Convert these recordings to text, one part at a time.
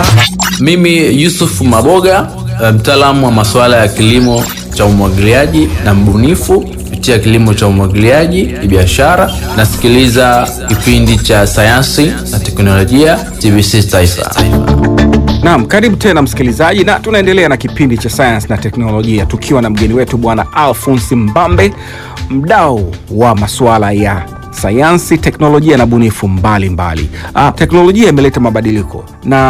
Mimi Yusuf Maboga, mtaalamu wa masuala ya kilimo cha umwagiliaji na mbunifu kupitia kilimo cha umwagiliaji biashara. Nasikiliza kipindi cha sayansi na teknolojia TBC Taifa. Naam, karibu tena msikilizaji, na tunaendelea na kipindi cha sayansi na teknolojia tukiwa na mgeni wetu Bwana Alphonse Mbambe, mdau wa masuala ya sayansi, teknolojia na bunifu mbalimbali. Ah, teknolojia imeleta mabadiliko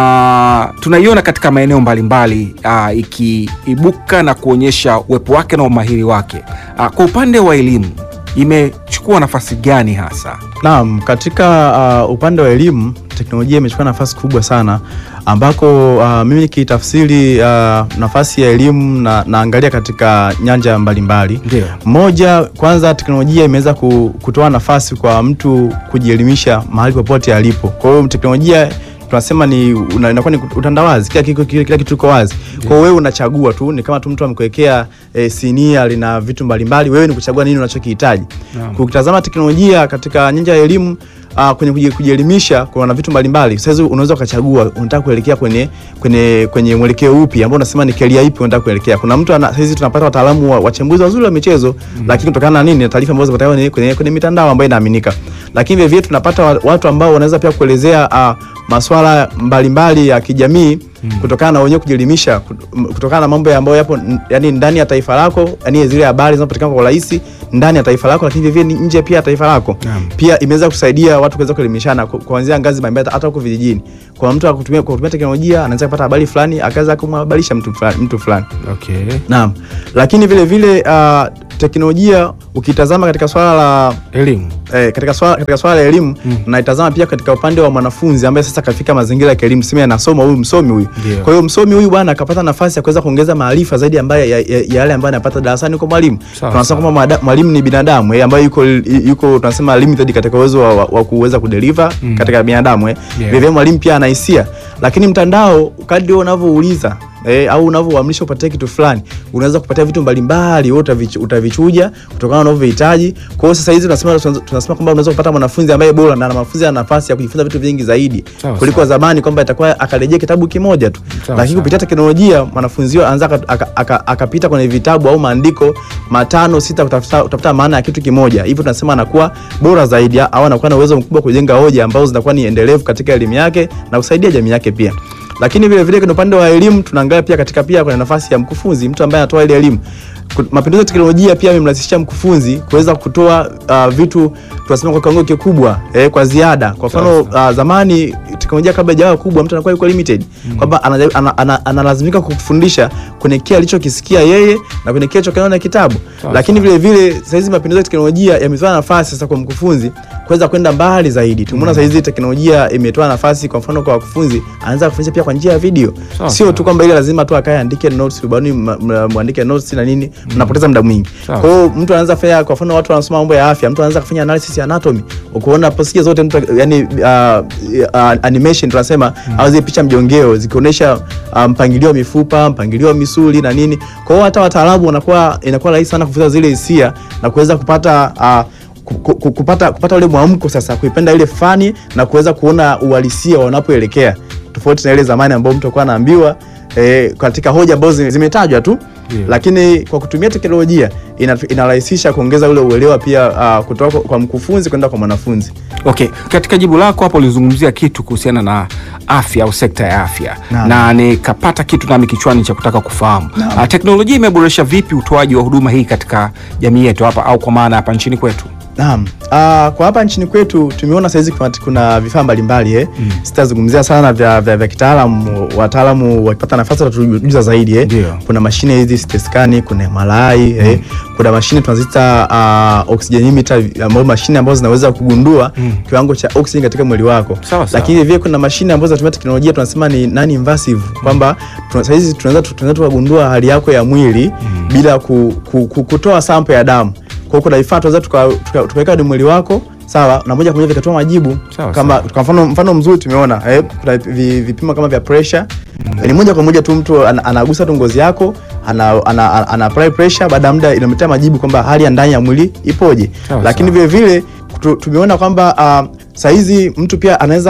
na tunaiona katika maeneo mbalimbali ah, ikiibuka na kuonyesha uwepo wake na umahiri wake. Ah, kwa upande wa elimu imechukua nafasi gani hasa? Naam, katika uh, upande wa elimu teknolojia imechukua nafasi kubwa sana ambako uh, mimi nikitafsiri uh, nafasi ya elimu na, naangalia katika nyanja mbalimbali. Ndio. Moja, kwanza teknolojia imeweza ku- kutoa nafasi kwa mtu kujielimisha mahali popote alipo. Kwa hiyo teknolojia tunasema ni una- inakuwa ni utandawazi, kila kitu kila, kila kitu kiko wazi. Kwa hiyo wewe unachagua tu, ni kama tu mtu amekuwekea e, sinia lina vitu mbalimbali, wewe ni kuchagua nini unachokihitaji. Ukitazama teknolojia katika nyanja ya elimu Uh, kwenye kuji- kujielimisha kuna vitu mbalimbali. Sasa unaweza ukachagua unataka kuelekea kwenye kwenye kwenye mwelekeo upi ambao unasema ni career ipi unataka kuelekea. Kuna mtu ana sasa tunapata wataalamu wa- wachambuzi wazuri wa michezo lakini kutokana na nini na taarifa ambazo zinapatikana kwenye, kwenye, kwenye mitandao ambayo inaaminika. Lakini vile vile tunapata wa- watu ambao wanaweza pia kuelezea uh, masuala mbalimbali ya kijamii kutokana na wenyewe kujielimisha kut- kutokana na mambo ambayo yapo n- yani ndani ya taifa lako, yani zile habari zinazopatikana kwa urahisi ndani ya taifa lako, lakini vile vile ni nje pia ya taifa lako. Naam. Pia imeweza kusaidia watu kuweza kuelimishana ku- kuanzia ngazi mbalimbali hata huko vijijini. Kwa mtu akutumia kwa kutumia teknolojia anaweza kupata habari fulani akaweza kumhabarisha mtu fulani, mtu fulani. Okay. Naam. Lakini vile vile uh, teknolojia ukitazama katika swala la Elimu. eh, katika swala katika swala la elimu naitazama pia katika upande wa mwanafunzi ambaye sasa kafika mazingira ya kielimu, sema anasoma huyu msomi huyu. Ndio. Kwa hiyo msomi huyu bwana akapata nafasi ya kuweza kuongeza maarifa zaidi ambayo ya, ya, ya yale ambayo anapata darasani kwa mwalimu. Sawa, Tunasema kwamba mwada- mwalimu ni binadamu eh, ambaye yuko yuko tunasema limited katika uwezo wa, wa, wa kuweza kudeliver katika binadamu eh. Yeah. Vile vile mwalimu pia ana hisia, lakini mtandao kadri unavyouliza Eh, au unavyoamrisha upatie kitu fulani unaweza kupatia vitu mbalimbali wewe utavich, utavichuja kutokana na unavyohitaji. Kwa hiyo sasa hizi tunasema tunasema kwamba unaweza kupata mwanafunzi ambaye bora na mwanafunzi ana nafasi ya kujifunza vitu vingi zaidi Sawa, kuliko sawa. zamani kwamba itakuwa akarejea kitabu kimoja tu, Sawa, lakini sawa. kupitia teknolojia mwanafunzi huyo anaweza aka- aka- aka- akapita kwenye vitabu au maandiko matano sita kutafuta, kutafuta maana ya kitu kimoja, hivyo tunasema anakuwa bora zaidi au anakuwa na uwezo mkubwa kujenga hoja ambazo zinakuwa ni endelevu katika elimu yake na kusaidia jamii yake pia. Lakini vile vile kwenye upande wa elimu tunaangalia pia katika pia kwenye nafasi ya mkufunzi, mtu ambaye anatoa ile elimu. Ku- Mapinduzi ya teknolojia pia yamemrahisishia mkufunzi kuweza kutoa uh, vitu tunasema kwa kiwango kikubwa eh, kwa ziada. Kwa mfano uh, zamani teknolojia kabla haijawa kubwa, mtu anakuwa yuko limited kwamba anajaribu- ana- ana- analazimika kufundisha kwenye kile alichokisikia yeye na kwenye kile alichokiona na kitabu. Sawa, Lakini vile vile sasa hizi mapinduzi ya teknolojia yametoa nafasi sasa kwa mkufunzi kuweza kwenda mbali zaidi. Tumeona sasa hizi teknolojia imetoa nafasi kwa mfano kwa wakufunzi anaweza kufundisha pia kwa njia ya video. Sawa, Sio sawa. tu kwamba ile lazima tu akae andike notes ubaoni ma- ma- muandike notes na nini mnapoteza muda mwingi. Sawa. Kwa hiyo mtu anaanza kufanya kwa mfano watu wanasoma mambo ya afya, mtu anaanza kufanya analysis ya anatomy. Ukiona procedure zote mtu yani uh, uh, animation tunasema au zile picha mjongeo zikionyesha uh, mpangilio wa mifupa, mpangilio wa misuli na nini. Kwa hiyo hata wataalamu wanakuwa inakuwa rahisi sana kufuata zile hisia na kuweza kupata uh, ku- ku- kupata kupata ule mwamko sasa kuipenda ile fani na kuweza kuona uhalisia wanapoelekea tofauti na ile zamani ambao mtu alikuwa anaambiwa eh, katika hoja ambazo zime- zimetajwa tu Ndio. lakini kwa kutumia teknolojia ina- inarahisisha kuongeza ule uelewa pia uh, kutoka kwa- kwa mkufunzi kwenda kwa mwanafunzi Okay, katika jibu lako hapo ulizungumzia kitu kuhusiana na afya au sekta ya afya Naam. na nikapata kitu nami kichwani cha kutaka kufahamu uh, teknolojia imeboresha vipi utoaji wa huduma hii katika jamii yetu hapa au kwa maana hapa nchini kwetu? Naam. Uh, kwa hapa nchini kwetu tumeona saizi kuna, kuna vifaa mbalimbali eh. Sitazungumzia sana vya, vya, vya kitaalamu, wataalamu wakipata nafasi watatujuza zaidi eh. Ndio. Kuna mashine hizi CT scan, kuna MRI eh. Kuna mashine tunaziita uh, oxygen ambazo mashine ambazo zinaweza kugundua kiwango cha oxygen katika mwili wako. Sawa, sawa. Lakini vile kuna mashine ambazo zinatumia teknolojia tunasema ni non invasive kwamba tuna- saizi tunaweza tunaweza tukagundua hali yako ya mwili bila ku, ku, ku, kutoa sample ya damu. Kwa hiyo kuna vifaa tunaweza tukaweka tuka, tukaweka kwenye mwili wako sawa, na moja kwa moja vikatoa majibu Sawa, kama kwa mfano mfano mzuri tumeona eh, kuna vi- vipimo kama vya pressure ni moja kwa moja tu mtu ana- anagusa tu ngozi yako ana, ana, ana, ana apply pressure, baada ya muda inamletea majibu kwamba hali ya ndani ya mwili ipoje. Sawa, Lakini sawa. vile vile tu- tumeona kwamba uh, saizi mtu pia anaweza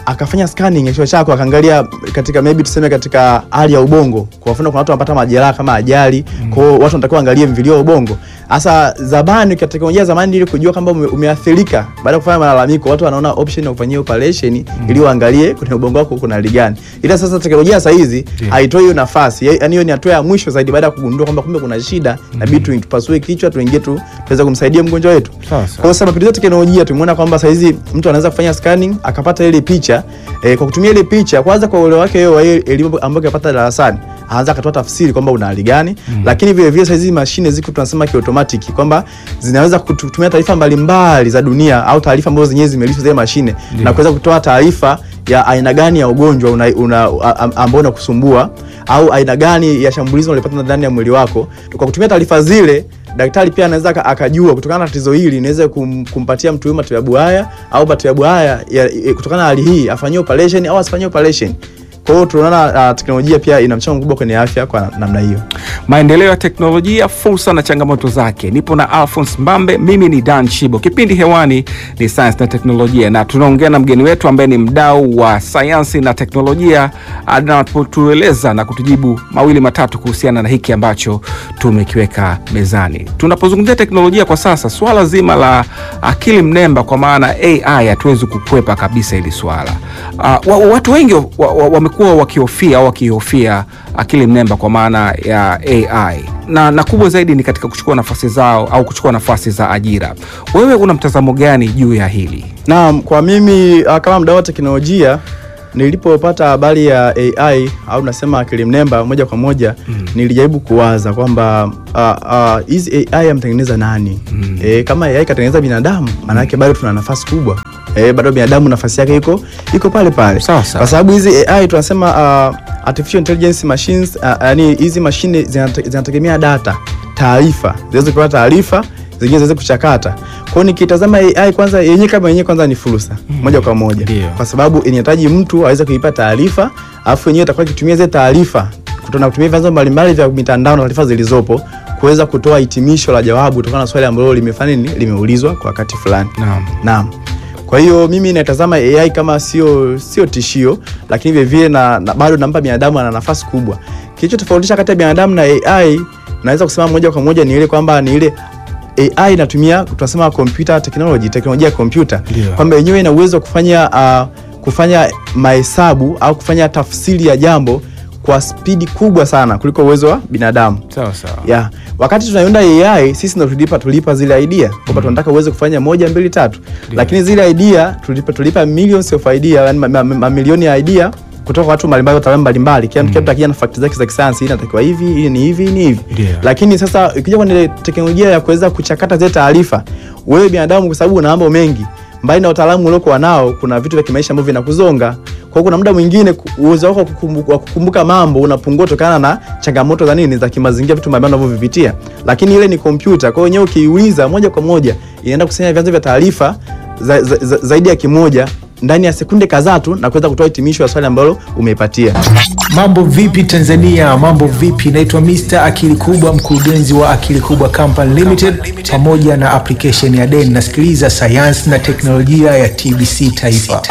akafanya scanning ya kichwa chako akaangalia katika maybe tuseme katika hali ya ubongo. Kwa mfano kuna watu wanapata majeraha kama ajali, kwa hiyo watu wanatakiwa waangalie mvilio wa ubongo. Sasa zamani katika teknolojia zamani ili kujua kwamba ume, umeathirika baada ya kufanya malalamiko, watu wanaona option ya kufanyia operation ili waangalie kwenye ubongo wako kuna hali gani. Ila sasa teknolojia sasa hizi haitoi hiyo nafasi. Yaani hiyo ni hatua ya mwisho zaidi baada ya kugundua kwamba kumbe kuna shida, inabidi tu tupasue kichwa tuingie tu tuweze kumsaidia mgonjwa wetu. Sawa, sawa. Kwa hiyo sasa mapinduzi ya teknolojia tumeona kwamba sasa hizi mtu anaweza kufanya scanning akapata ile picha eh, kwa kutumia ile picha kwanza kwa uelewa wake yeye wa ile elimu ambayo kapata darasani anaanza akatoa tafsiri kwamba una hali gani lakini vile vile sasa hizi mashine ziko tunasema kiautomatic kwamba zinaweza kutumia taarifa mbalimbali za dunia au taarifa ambazo zenyewe zimelishwa zile mashine na kuweza kutoa taarifa ya aina gani ya ugonjwa una, una, a- ambao unakusumbua au aina gani ya shambulizi unalipata ndani ya mwili wako. Kwa kutumia taarifa zile, daktari pia anaweza aka- akajua kutokana na tatizo hili inaweza kum, kumpatia mtu huyu matibabu haya au matibabu haya ya- ya- kutokana na hali hii afanyie operation au asifanyie operation. Kwa hiyo tunaona uh, teknolojia pia ina mchango mkubwa kwenye afya kwa na- namna hiyo. maendeleo ya teknolojia, fursa na changamoto zake. Nipo na Alphonse Mbambe, mimi ni Dan Chibo. Kipindi hewani ni sayansi na teknolojia, na tunaongea na mgeni wetu ambaye ni mdau wa sayansi na teknolojia, anapotueleza na kutujibu mawili matatu kuhusiana na hiki ambacho tumekiweka mezani. Tunapozungumzia teknolojia kwa sasa, swala zima la akili mnemba kwa maana AI hatuwezi kukwepa kabisa hili swala. Uh, wa, watu wengi wamekuwa wa, wa wamekuwa wakihofia au wakihofia akili mnemba kwa maana ya AI na, na kubwa zaidi ni katika kuchukua nafasi zao au kuchukua nafasi za ajira. Wewe una mtazamo gani juu ya hili? Naam, kwa mimi uh, kama mdau wa teknolojia nilipopata habari ya AI au nasema akili mnemba moja kwa moja nilijaribu kuwaza kwamba uh, uh, hizi AI amtengeneza nani? E, kama AI katengeneza binadamu, maana yake bado tuna nafasi kubwa. E, bado binadamu nafasi yake iko iko pale pale. Sawa, sawa. Kwa sababu hizi AI tunasema uh, artificial intelligence machines uh, yani hizi mashine zinate- zinategemea data, taarifa, ziweze kupata taarifa zingine ziweze kuchakata. Kwa hiyo nikitazama AI kwanza yenyewe kama yenyewe kwanza ni fursa moja kwa moja. Ndio. Kwa sababu inahitaji mtu aweze kuipa taarifa, alafu yenyewe itakuwa ikitumia zile taarifa kutona kutumia vyanzo mbalimbali vya mitandao na taarifa zilizopo kuweza kutoa hitimisho la jawabu kutokana na swali ambalo limefanya nini limeulizwa kwa wakati fulani. Naam. Naam. Kwa hiyo mimi natazama AI kama sio sio tishio, lakini vile vile na, na bado nampa binadamu ana nafasi kubwa. Kilichotofautisha kati ya binadamu na AI naweza kusema moja kwa moja ni ile kwamba ni ile AI inatumia tunasema computer technology, teknolojia ya kompyuta, Ndio. kwamba yenyewe ina uwezo wa kufanya uh, kufanya mahesabu au kufanya tafsiri ya jambo kwa spidi kubwa sana kuliko uwezo wa binadamu. Sawa sawa. Yeah. Wakati tunaunda AI sisi ndo tulipa tulipa zile idea kwamba tunataka uweze kufanya moja mbili tatu, lakini zile idea tulipa tulipa millions of idea, yani ma- ma- mamilioni ya idea kutoka kwa watu mbalimbali, wataalamu mbalimbali, kila mtu kila mtu akija na fakti zake za kisayansi, hii inatakiwa hivi, hii ni hivi, hii ni hivi. Ndio. Lakini sasa ikija kwenye teknolojia ya kuweza kuchakata zile taarifa, wewe binadamu, kwa sababu una mambo mengi mbali na utaalamu uliokuwa nao, kuna vitu vya kimaisha ambavyo vinakuzonga. Kwa hiyo kuna muda mwingine ku- uwezo wako wa kukumbu- wa kukumbuka mambo unapungua kutokana na changamoto za nini za kimazingira, vitu mbalimbali unavyovipitia. Lakini ile ni kompyuta, kwa hiyo wenyewe ukiuliza moja kwa moja inaenda kusanya vyanzo vya taarifa za, za, za, zaidi ya kimoja ndani ya sekunde kadhaa tu na kuweza kutoa hitimisho ya swali ambalo umeipatia. Mambo vipi Tanzania? Mambo vipi? Naitwa Mr. Akili Kubwa, mkurugenzi wa Akili Kubwa Company Limited pamoja na application ya DEN. Nasikiliza sayansi na teknolojia ya TBC Taifa.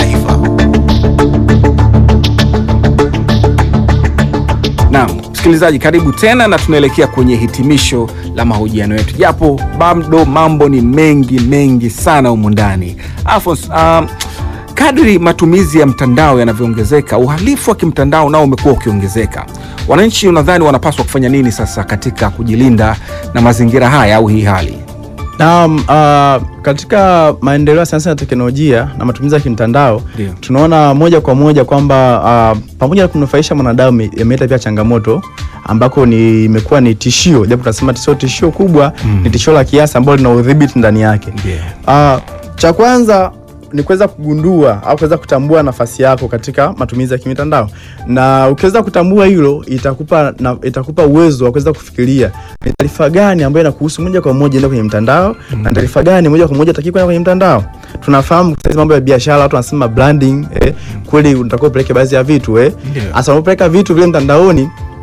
Naam, msikilizaji, karibu tena na tunaelekea kwenye hitimisho la mahojiano yetu, japo bado mambo ni mengi mengi sana humu ndani. Alphonse, um, kadri matumizi ya mtandao yanavyoongezeka, uhalifu wa kimtandao nao umekuwa ukiongezeka. Wananchi unadhani wanapaswa kufanya nini sasa katika kujilinda na mazingira haya au hii hali? Naam, uh, katika maendeleo ya sayansi na teknolojia na matumizi ya kimtandao Ndio. tunaona moja kwa moja kwamba uh, pamoja na kunufaisha mwanadamu yameleta pia changamoto ambako ni imekuwa ni tishio, japo tunasema sio tishio kubwa, ni tishio la kiasi ambalo lina udhibiti ndani yake. Ndio. Uh, cha kwanza ni kuweza kugundua au kuweza kutambua nafasi yako katika matumizi ya kimitandao, na ukiweza kutambua hilo itakupa na, itakupa uwezo wa kuweza kufikiria ni taarifa gani ambayo inakuhusu moja kwa moja enda kwenye mtandao na taarifa gani moja kwa moja taki kwenda kwenye mtandao. Tunafahamu sasa hizi mambo ya biashara, watu wanasema branding eh, kweli unatakiwa upeleke baadhi ya vitu eh. Ndio. Hasa unapeleka vitu vile mtandaoni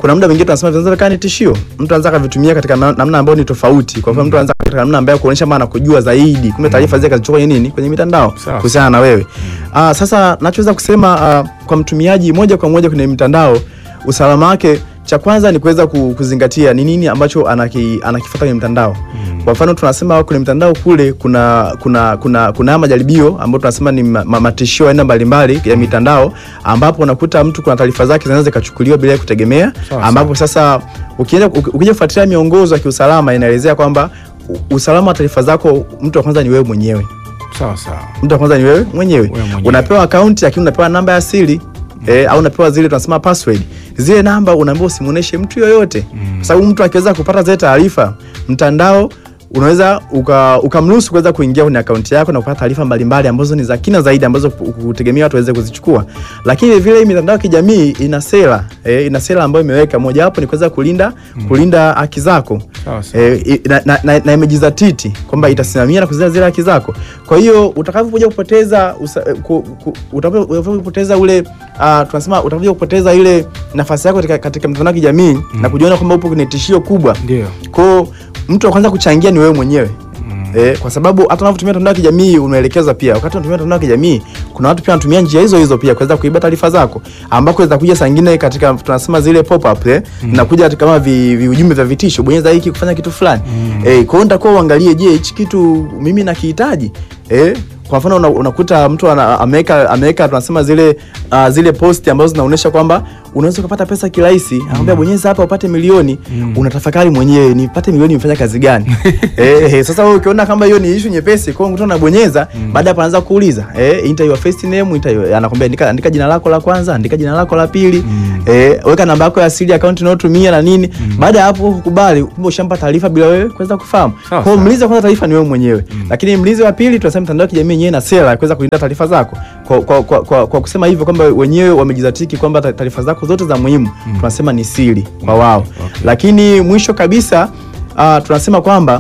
kuna muda mwingine tunasema vinaweza vikawa ni tishio. Mtu anaweza akavitumia katika na- namna ambayo ni tofauti. Kwa mfano mtu anaweza katika namna ambayo kuonyesha maana kujua zaidi, kumbe taarifa zile kazichukua kwenye nini, kwenye mitandao Sawa. kuhusiana na wewe. Ah, sasa nachoweza kusema ah, kwa mtumiaji moja kwa moja kwenye mitandao, usalama wake cha kwanza ni kuweza ku- kuzingatia ni nini ambacho anaki, anakifuata kwenye mtandao. Kwa mfano tunasema kwenye mtandao kule kuna kuna kuna kuna haya majaribio ambayo tunasema ni ma, ma, matishio ya aina mbalimbali ya mitandao ambapo unakuta mtu kuna taarifa zake zinaweza zikachukuliwa bila ya kutegemea Sawa, ambapo sasa ukienda uki- ukija kufuatilia miongozo ya kiusalama inaelezea kwamba u- usalama wa taarifa zako mtu wa kwanza ni wewe mwenyewe sawa sawa mtu wa kwanza ni wewe mwenyewe. Wewe mwenyewe. Unapewa akaunti lakini unapewa namba ya siri eh, au unapewa zile tunasema password. Zile namba unaambiwa usimuoneshe mtu yoyote, kwa sababu mtu akiweza kupata zile taarifa mtandao unaweza uka- ukamruhusu kuweza kuingia kwenye akaunti yako na kupata taarifa mbalimbali ambazo ni za kina zaidi ambazo ku- kutegemea watu waweze kuzichukua. Lakini vile vile hii mitandao ya kijamii ina sera eh, ina sera ambayo imeweka, mojawapo ni kuweza kulinda kulinda haki zako Sawa, sawa. eh, i- na, na, na, na imejizatiti kwamba itasimamia na kuzingatia zile haki zako. Kwa hiyo utakapokuja kupoteza usa- eh, ku- ku- utakapo- utakapopoteza ule uh, tunasema utakapokuja kupoteza ile nafasi yako katika, katika mtandao wa kijamii na kujiona kwamba upo kwenye tishio kubwa Ndio. kwao mtu wa kwanza kuchangia ni wewe mwenyewe Eh, kwa sababu hata unapotumia mtandao wa kijamii umeelekezwa pia, wakati unatumia mtandao wa kijamii kuna watu pia wanatumia njia hizo hizo pia kuweza kuiba taarifa zako, ambako zitakuja saa nyingine katika tunasema zile pop up eh, zinakuja katika kama vi, vi ujumbe vya vitisho, bonyeza hiki kufanya kitu fulani eh, kwa hiyo nitakuwa uangalie, je, hichi kitu mimi nakihitaji eh kwa mfano una, unakuta mtu ana- ameweka ameweka tunasema zile uh, zile posti ambazo zinaonyesha kwamba unaweza ukapata pesa kirahisi, anakwambia bonyeza hapa upate milioni. Unatafakari mwenyewe nipate milioni imefanya kazi gani? eh, eh, sasa wewe ukiona kama hiyo ni issue nyepesi, kwa hiyo mtu anabonyeza, baada hapo anaanza kuuliza eh, enter your first name, enter your, anakwambia andika, andika jina lako la kwanza, andika jina lako la pili, eh, weka namba yako ya siri, account unayotumia na nini. Baada ya hapo kukubali, kumbe ushampa taarifa bila wewe kuweza kufahamu. Sawa, Kwa hiyo sawa. mlinzi wa kwanza taarifa ni wewe mwenyewe, lakini mlinzi wa pili tunasema mitandao ya kijamii yenyewe na sera ya kuweza kulinda taarifa zako kwa, kwa, kwa, kwa, kwa kusema hivyo kwamba wenyewe wamejizatiki kwamba ta- taarifa zako zote za muhimu tunasema ni siri kwa wao. Lakini mwisho kabisa uh, tunasema kwamba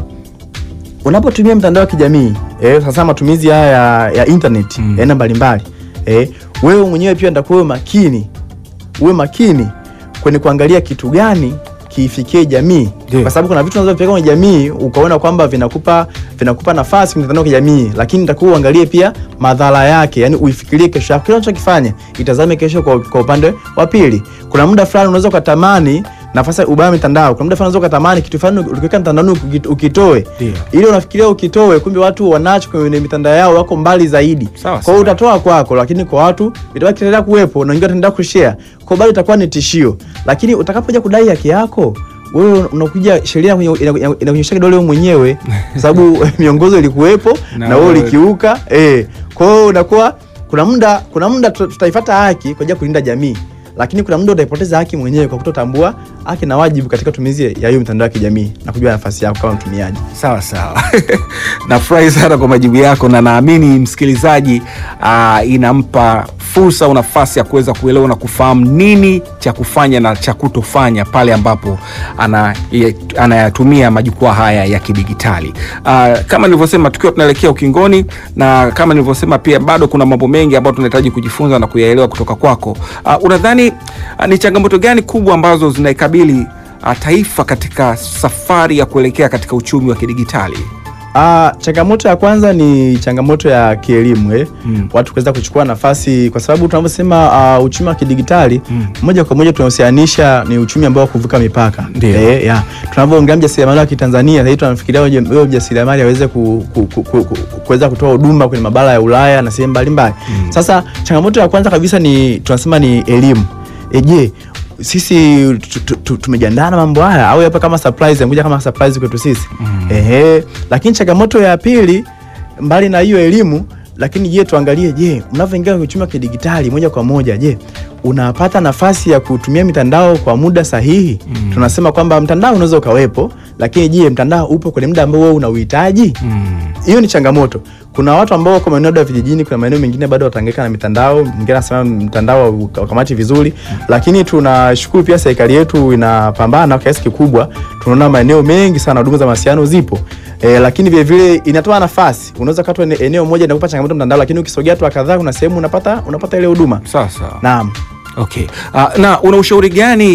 unapotumia mtandao wa kijamii eh, sasa matumizi haya ya, ya internet ya aina mbalimbali eh, wewe mwenyewe pia ndakuwa uwe makini uwe makini kwenye kuangalia kitu gani kiifikie jamii Ndio. kwa sababu kuna vitu unavyopeleka kwenye jamii ukaona kwamba vinakupa vinakupa nafasi kwenye mitandao ya kijamii, lakini nitakuwa uangalie pia madhara yake, yani uifikirie kesho yako, kile unachokifanya itazame kesho kwa, kwa upande wa pili. Kuna muda fulani unaweza ukatamani nafasi ya ubaya wa mitandao, kuna muda fulani unaweza ukatamani kitu fulani ukiweka mtandaoni uki- ukitoe, Ndio. ile unafikiria ukitoe, kumbe watu wanacho kwenye mitandao yao wako mbali zaidi. Sawa, Kwa hiyo sawa. utatoa kwako, lakini kwa watu itabaki kitaendelea kuwepo na wengine wataendelea kushare, kwa bado itakuwa ni tishio. Lakini utakapokuja kudai haki yako wewe unakuja sheria inakunyo- inakunyo- inakunyosha kidole wewe mwenyewe, kwa sababu miongozo ilikuwepo Na na wewe wewe- ulikiuka. Eh, kwa hiyo unakuwa kuna muda kuna muda tuta- tutaifuata haki kwa ajili ya kulinda jamii, lakini kuna muda utaipoteza haki mwenyewe kwa kutotambua haki na wajibu katika tumizi ya hiyo mitandao ya kijamii na kujua nafasi yako kama mtumiaji. Sawa sawa, nafurahi sana kwa majibu yako, na naamini msikilizaji uh, inampa fursa au nafasi ya kuweza kuelewa na kufahamu nini cha kufanya na cha kutofanya pale ambapo ana- ye- anayatumia majukwaa haya ya kidigitali. Uh, kama nilivyosema, tukiwa tunaelekea ukingoni, na kama nilivyosema pia bado kuna mambo mengi ambayo tunahitaji kujifunza na kuyaelewa kutoka kwako. Uh, unadhani uh, ni changamoto gani kubwa ambazo zinaikabili uh, taifa katika safari ya kuelekea katika uchumi wa kidigitali? Ah, changamoto ya kwanza ni changamoto ya kielimu eh. Mm. Watu kuweza kuchukua nafasi kwa sababu tunavyosema ah, uchumi wa kidigitali moja kwa moja tunahusianisha ni uchumi ambao wa kuvuka mipaka. Ndio. Eh, ya. Tunavyoongelea mjasiriamali wa Kitanzania sasa hivi tunafikiria huyo huyo mjasiriamali aweze ku, ku, ku, ku, ku, kuweza kutoa huduma kwenye mabara ya Ulaya na sehemu mbalimbali. Sasa changamoto ya kwanza kabisa ni tunasema ni elimu. E, je, sisi tu- tu- tu- tumejiandaa na mambo haya au hapa kama surprise yamekuja kama surprise kwetu sisi ehe. Lakini changamoto ya pili mbali na hiyo elimu, lakini je, tuangalie, je, unavyoingia kwenye uchumi wa kidigitali moja kwa moja, je unapata nafasi ya kutumia mitandao kwa muda sahihi? Tunasema kwamba mtandao unaweza ukawepo, lakini je, mtandao upo kwenye muda ambao wewe unauhitaji? hiyo ni changamoto. Kuna watu ambao wako maeneo ya vijijini, kuna maeneo mengine bado watahangaika na mitandao, mwingine anasema mtandao ukamati vizuri, lakini tunashukuru pia serikali yetu inapambana kwa kiasi kikubwa. Tunaona maeneo mengi sana huduma za mawasiliano zipo e, lakini vile vile inatoa nafasi. Unaweza kata eneo moja inakupa changamoto mtandao, lakini ukisogea hatua kadhaa, kuna sehemu unapata unapata ile huduma. Sawa sawa. Naam. Okay. Uh, na una ushauri gani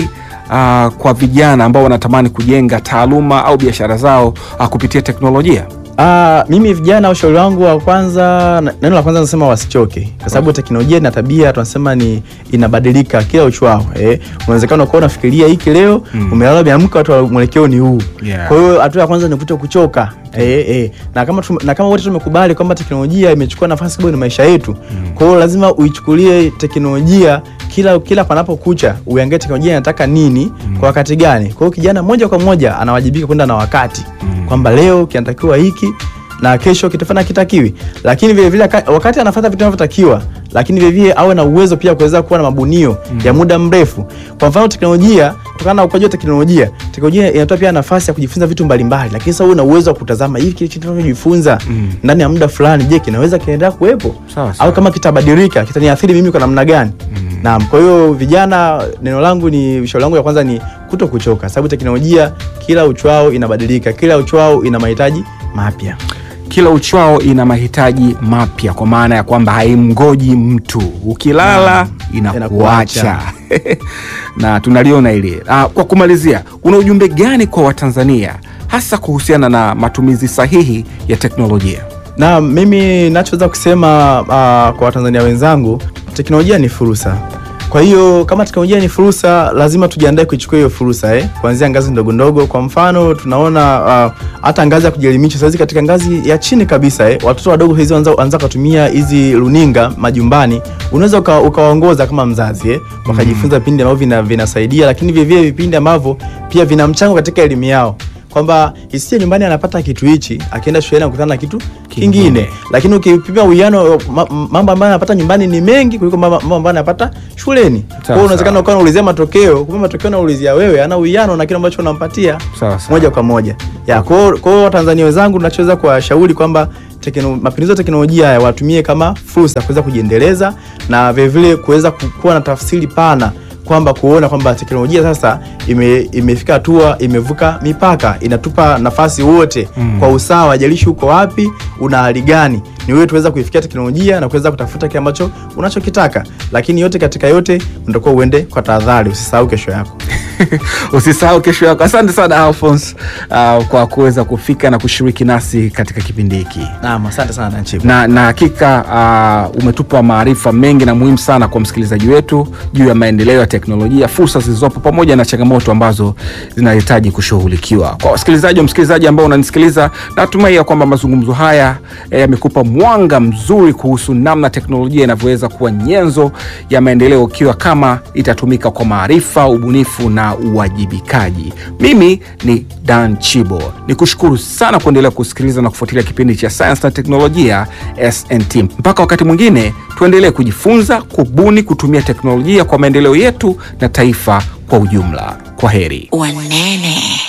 uh, kwa vijana ambao wanatamani kujenga taaluma au biashara zao uh, kupitia teknolojia? Ah, mimi vijana, ushauri wangu wa kwanza, na- neno la kwanza nasema wasichoke, kwa sababu teknolojia na tabia tunasema ni inabadilika kila uchwao. Eh, unawezekana ukawa unafikiria hiki leo mm. umelala umeamka, watu wa mwelekeo ni huu Yeah. kwa hiyo hatua ya kwanza ni kuto kuchoka eh, eh. Na kama tume, na kama wote tumekubali kwamba teknolojia imechukua nafasi kubwa kwenye maisha yetu mm. kwa hiyo lazima uichukulie teknolojia kila kila panapokucha, uangalie teknolojia inataka nini mm. kwa wakati gani. Kwa hiyo kijana moja kwa moja anawajibika kwenda na wakati mm. kwamba leo kinatakiwa hiki na kesho kitafanya kitakiwi, lakini vile vile ka- wakati anafuata vitu vinavyotakiwa, lakini vile vile awe na uwezo pia kuweza kuwa na mabunio mm. ya muda mrefu. Kwa mfano teknolojia, kutokana na ukuaji wa teknolojia, teknolojia inatoa pia nafasi ya kujifunza vitu mbalimbali, lakini sasa uwe na uwezo wa kutazama hivi kile kitu tunachojifunza mm. ndani ya muda fulani, je, kinaweza kinaendelea kuwepo Sawa, sawa. au kama kitabadilika kitaniathiri mimi kwa namna gani? mm. Naam, kwa hiyo vijana, neno langu ni ushauri wangu ya kwanza ni kuto kuchoka, sababu teknolojia kila uchwao inabadilika, kila uchwao ina mahitaji mapya. Kila uchwao ina mahitaji mapya, kwa maana ya kwamba haimgoji mtu, ukilala inakuacha na tunaliona ile. Ah, kwa kumalizia, una ujumbe gani kwa Watanzania hasa kuhusiana na matumizi sahihi ya teknolojia? Na mimi nachoweza kusema uh, kwa Watanzania wenzangu, teknolojia ni fursa. Kwa hiyo kama teknolojia ni fursa, lazima tujiandae kuichukua hiyo fursa eh, kuanzia ngazi ndogo ndogo. Kwa mfano tunaona uh, hata ngazi ya kujielimisha sasa katika ngazi ya chini kabisa eh, watoto wadogo hizi wanza wanza kutumia hizi runinga majumbani, unaweza uka- ukawaongoza kama mzazi eh, wakajifunza vipindi ambavyo vina, vinasaidia, lakini vile vile vipindi ambavyo pia vina mchango katika elimu yao kwamba isiye nyumbani anapata kitu hichi, akienda shuleni anakutana na kitu kingine, lakini ukipima uwiano ma- mambo ambayo anapata nyumbani ni mengi kuliko mambo mambo ambayo anapata shuleni. Kwa hiyo unawezekana sawa. ukawa unaulizia matokeo, kumbe matokeo unaulizia wewe ana uwiano na kile ambacho unampatia Sawa, sawa. moja kwa moja. Ya, kwa hiyo- kwa hiyo Watanzania wenzangu, tunachoweza kuwashauri kwamba tekno, mapinduzi ya teknolojia haya watumie kama fursa ya kuweza kujiendeleza na vilevile kuweza ku- kuwa na tafsiri pana kwamba kuona kwamba teknolojia sasa ime, imefika hatua imevuka mipaka, inatupa nafasi wote mm. kwa usawa, jalishi uko wapi, una hali gani, ni wewe tuweza kuifikia teknolojia na kuweza kutafuta kile ambacho unachokitaka, lakini yote katika yote unatakiwa uende kwa tahadhari, usisahau kesho yako. Usisahau kesho yako. Asante sana Alphonse uh, kwa kuweza kufika na kushiriki nasi katika kipindi hiki Naam, asante sana Nanchibu. na, na hakika uh, umetupa maarifa mengi na muhimu sana kwa msikilizaji wetu juu ya maendeleo ya teknolojia, fursa zilizopo pamoja na changamoto ambazo zinahitaji kushughulikiwa. Kwa wasikilizaji wa msikilizaji ambao unanisikiliza, natumai ya kwamba mazungumzo haya eh, yamekupa mwanga mzuri kuhusu namna teknolojia inavyoweza kuwa nyenzo ya maendeleo ikiwa kama itatumika kwa maarifa, ubunifu na uwajibikaji. Mimi ni Dan Chibo, ni kushukuru sana kuendelea kusikiliza na kufuatilia kipindi cha sayansi na teknolojia SNT. Mpaka wakati mwingine, tuendelee kujifunza, kubuni, kutumia teknolojia kwa maendeleo yetu na taifa kwa ujumla. Kwa heri. Wanene.